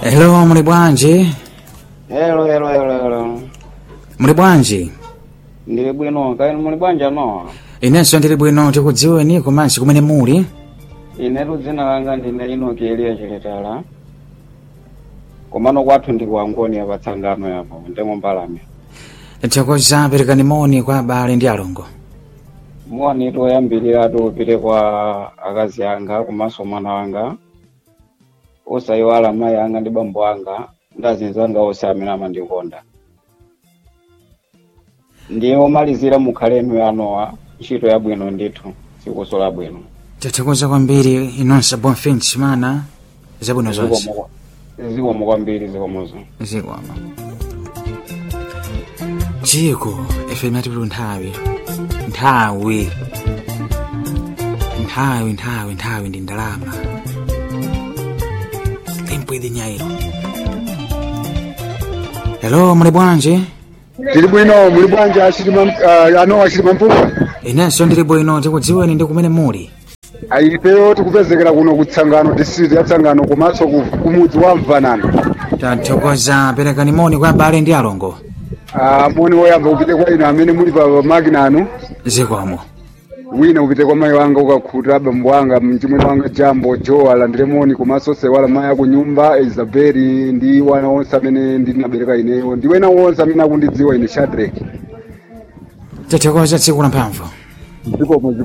Hello, muli bwanji? Hello, hello, hello, hello. Muli bwanji? Ndili bwino, kaini muli bwanja no? Inenso ndili bwino tikudziweni komanso kumene muli. Inetu dzina langa ndine Enoki Eliya Chiletala. Komano kwathu ndi kuangoni apa tsangano yapo, ndemo mbalame. Tithokoza perekani moni kwa abale ndi alongo. Moni toyambirira upite kwa akazi anga komanso mwana wanga. Osayiwala mayi anga ndi bambo anga, ndi azinzi anga onse amene amandikonda. Ndiye omalizira mukhalenu yanowa, ntchito yabwino ndithu, sikuso labwino. Tithokoza kwambiri inonso bonfins mana zabwino zonse. Zikomo zikomo kwambiri zikomozo. Zikomo. Chiko FM yatipita nthawi. Nthawi. Nthawi, nthawi, nthawi ndi ndalama. Tempo idi nyairo. Hello, muli bwanji? tili bwino muli bwanji achilima uh, ano achilima mpunga Inenso ndili bwino tikudziweni ndi kumene muli. ifeyo tikupezekera kuno kutsangano district ya tsangano komanso ku- kumudzi wa mvanano Tathokoza perekani moni kwa abale ndi alongo. uh, moni woyamba upite kwa ino amene muli pa makina anu Zikomo. wina upite kwa mayi wanga ukakhuta bambo wanga mchimwene wanga jambo jo alandire moni komanso sewala mayi aku nyumba isabeli ndi wana onse amene ndinabereka ineyo ndi wena wonse amene akundidziwa ine shadrack Tathokoza tsiku la mphamvu. zikomo zikomo